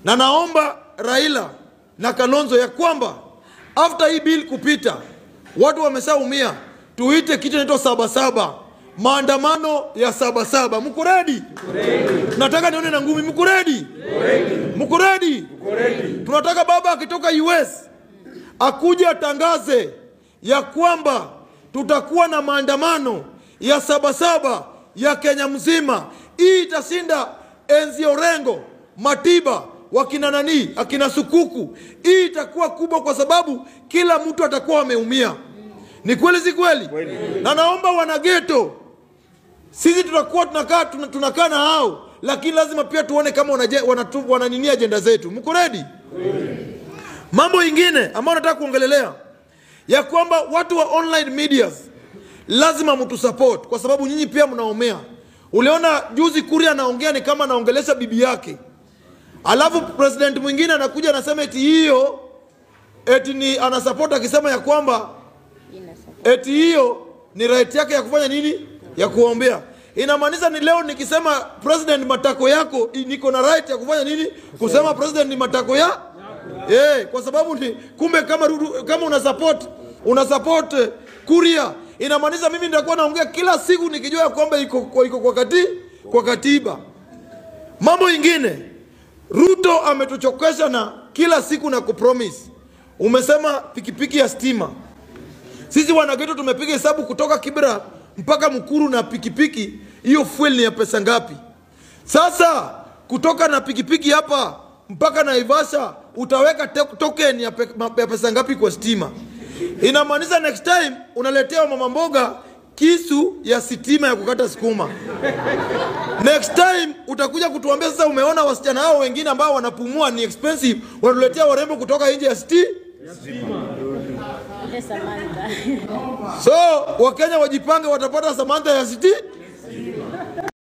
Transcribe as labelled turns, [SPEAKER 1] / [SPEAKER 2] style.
[SPEAKER 1] na naomba Raila na Kalonzo ya kwamba after hii bill kupita, watu wameshaumia, tuite kitu inaitwa sabasaba, maandamano ya sabasaba. Mko ready? Nataka nione na ngumi. Mko ready? Mko ready? Tunataka baba akitoka US akuje atangaze ya kwamba tutakuwa na maandamano ya sabasaba ya Kenya mzima. Hii itashinda enzi Orengo, Matiba, wakina nani, akina Sukuku. Hii itakuwa kubwa kwa sababu kila mtu atakuwa ameumia. Ni kweli, si kweli? Na naomba wanageto, sisi tutakuwa tunakaa tuna- tunakaa na hao, lakini lazima pia tuone kama wanaje- wanatu- wananini ajenda zetu. Mko ready? Mambo ingine ambayo nataka kuongelelea ya kwamba watu wa online medias lazima mtu support kwa sababu nyinyi pia mnaomea. Uliona juzi Kuria anaongea ni kama anaongelesha bibi yake, alafu president mwingine anakuja anasema eti hiyo eti ni anasupport akisema ya kwamba eti hiyo ni right yake ya kufanya nini, ya kuombea. Inamaanisha ni leo nikisema president matako yako, i- niko na right ya kufanya nini, kusema president ni matako ya eh, kwa sababu ni kumbe, kama Ruto- kama una support una support eh, Kuria, inamaanisha mimi nitakuwa naongea kila siku nikijua ya kwamba iko kwa- iko kwa kati kwa katiba. Mambo ingine, Ruto ametuchokesha na kila siku na kupromise. Umesema pikipiki ya stima sisi wanageto tumepiga hesabu kutoka Kibra mpaka Mkuru na pikipiki, hiyo fuel ni ya pesa ngapi? Sasa kutoka na pikipiki hapa mpaka Naivasha utaweka te- token ya, pe, ma- ya pesa ngapi kwa stima? Inamaanisha next time unaletea mama mboga kisu ya sitima ya kukata sukuma. Next time utakuja kutuambia sasa, umeona wasichana hao wengine ambao wanapumua ni expensive, wanatuletea warembo kutoka nje ya sti
[SPEAKER 2] Ile Samantha.
[SPEAKER 1] So Wakenya wajipange, watapata Samantha ya siti